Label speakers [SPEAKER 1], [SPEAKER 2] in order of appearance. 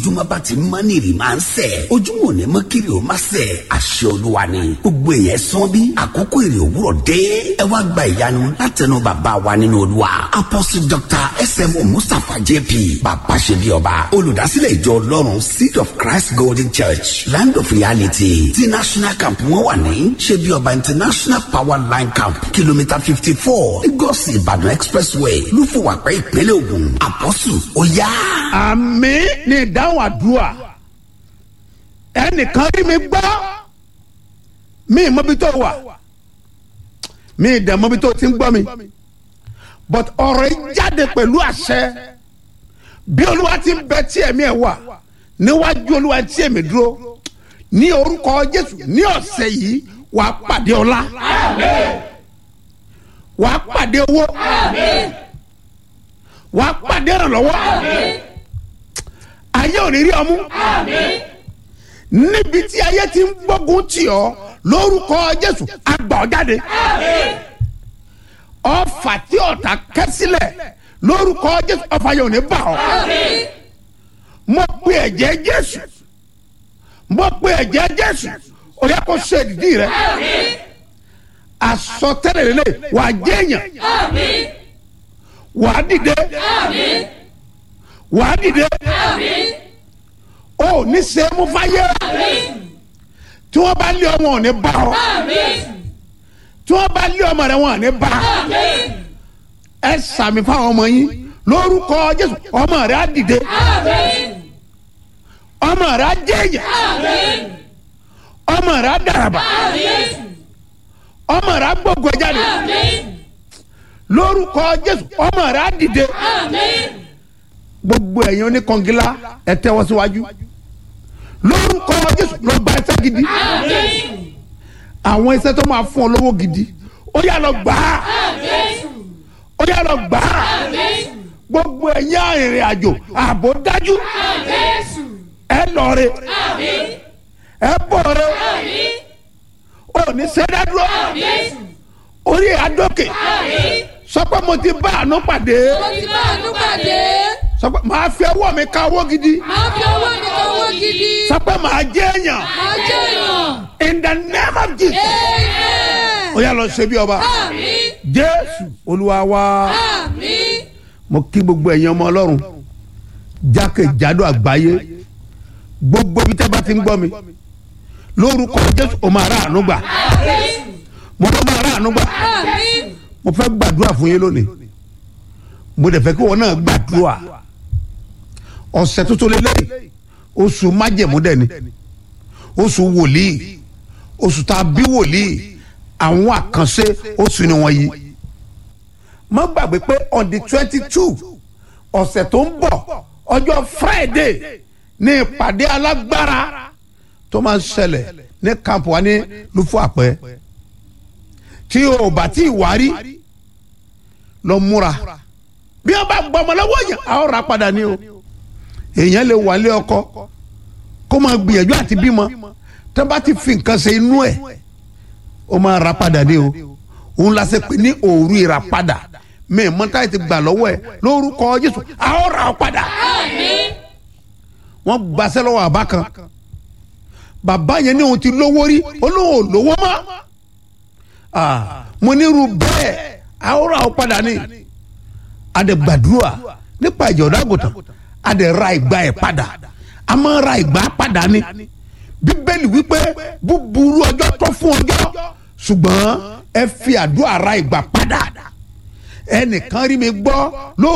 [SPEAKER 1] bójúmọ́ bá ti mọ́ ní ìrì máa ń sẹ̀ ojúmọ́ ò ní mọ́ kiri ò má sẹ̀ àṣẹ olúwa ni gbogbo èèyàn sán bí àkókò ìrì òwúrọ̀ dé ẹ wá gba ìyanu látẹnu bàbá wa nínú olúwa apostle dr smo mustapha jp bàbá ṣe bí ọba olùdásílẹ̀ ìjọ ọlọ́run seed of christ golden church land of reality ti national camp wọn wà ní ṣe bí ọba international power line camp kìlómítà fifty four lagos ìbàdàn expressway lúfọwàpẹ ìpínlẹ̀ ògùn apostle ó yá.
[SPEAKER 2] àmì ní ìdáhùn àdúrà ẹnìkan rí mi gbọ́ mi ì mọbi tó wà mi ì dẹ̀ mọbi tó ti ń gbọ́ mi but ọ̀rọ̀ yìí jáde pẹ̀lú àṣẹ bí olúwa ti ń bẹ tí ẹ̀mí ẹ̀ wà níwájú olúwa tí ẹ̀mí dúró ní orúkọ jésù ní ọ̀sẹ̀ yìí wà á pàdé ọlá wà á pàdé owó wà á pàdé ìrànlọ́wọ́ ayé ò ní rí ọmú níbi tí ayé ti ń gbógun tì ọ́ lórúkọ jésù àgbà ọ́ jáde ọfà tí ọ̀tá kẹ́ sílẹ̀ lórúkọ jésù ọfà yóò ní bà ọ́ mo pe ẹ̀jẹ̀ jésù mo pe ẹ̀jẹ̀ jésù ó yẹ kó ṣe ìdí rẹ àsọtẹ́lẹ̀ lélẹ̀ wà á jẹ́yàn wà á dìde wà á dìde ó ní sẹ́mu fáyé tí wọ́n bá lé ọmọ ò ní bá ọ tí wọ́n bá lé ọmọ rẹ wọn ò ní bá ẹ sàmì fáwọn ọmọ yín lórúkọ jésù ọmọ rẹ á dìde ọmọ rẹ á jẹ́yàn ọmọ rẹ á dàràbà ọmọ rẹ á gbógun ẹ jáde lórúkọ jésù ọmọ rẹ á dìde gbogbo ẹ̀yin oníkangilá ẹ tẹ́wọ́ síwájú lórúkọ jésù lọ gba ẹsẹ̀ gidi àwọn iṣẹ́ tó máa fún ọ lówó gidi ó yà lọ gbà á ó yà lọ gbà á gbogbo ẹ̀yin arìnrìn àjò ààbò dájú ẹ lọre ẹ bọ̀re ò ní sẹ́dádúró orí àdókè sọ pé mo ti bá àánú pàdé
[SPEAKER 3] mo ti bá àánú pàdé.
[SPEAKER 2] sọ pé màá fi ọwọ́ mi ka owó gidi
[SPEAKER 3] máa fi owó mi kan owó gidi.
[SPEAKER 2] sọ pé màá jẹ́ èèyàn
[SPEAKER 3] máa jẹ́ èèyàn.
[SPEAKER 2] in the name of jesus
[SPEAKER 3] amen.
[SPEAKER 2] ó yà lọ ṣe bí ọba
[SPEAKER 3] àmín.
[SPEAKER 2] jésù olúwa wa
[SPEAKER 3] àmín.
[SPEAKER 2] mo kí gbogbo ẹ̀yin ọmọ ọlọ́run jákèjádò àgbáyé gbogbo ibi tẹ́ bá ti ń gbọ́ mi lórúkọ jésù o máa rà àánú gbà mo lọ máa rà àánú gbà
[SPEAKER 3] àmín.
[SPEAKER 2] mo fẹ́ gbàdúrà fún yín lónìí mo dẹ̀ fẹ́ kí wọn náà gbàdúrà ọ̀sẹ̀ tuntun lélẹ́yìn oṣù májẹ̀mú dẹ̀ ni oṣù wòlíì oṣù tá a bí wòlíì àwọn àkànṣe oṣù ni wọ́n yí má gbàgbé pé on the twenty two ọ̀sẹ̀ tó ń bọ̀ ọjọ́ friday ní ìpàdé alágbára tó máa ń ṣẹlẹ̀ ní kampu wa ní lufo àpẹ tí o bá tí ì wárí lọ múra bí wọn bá gbọmọ lọ́wọ́ yẹn a ó ra padà ní o èèyàn lè wálé ọkọ kó máa gbìyànjú àti bímọ tó bá ti fi nǹkan ṣe inú ẹ̀ ó máa ra padà ní o òun la ṣe pé ní òru ìràpadà mi mọ́tà ti gbà lọ́wọ́ ẹ̀ lórúkọ jésù a ó ra ọ padà
[SPEAKER 3] àmín.
[SPEAKER 2] wọ́n gbaṣẹ́ lọ́wọ́ àbá kan bàbá yẹn ní òun ti lówó rí olóhùn ò lówó mọ́ Ah, mo nírú bẹ́ẹ̀ a ó ra ọ padà ní adẹ̀gbàdúrà nípa ìjọba àgùntàn adẹ̀ ra ìgbà ẹ̀ padà a máa ra ìgbà padà ní bíbélì wípé búburú ọjọ́ tó fún ọjọ́ ṣùgbọ́n ẹ fi àdúrà ra ìgbà padà ẹnìkan rí mi gbọ́ ló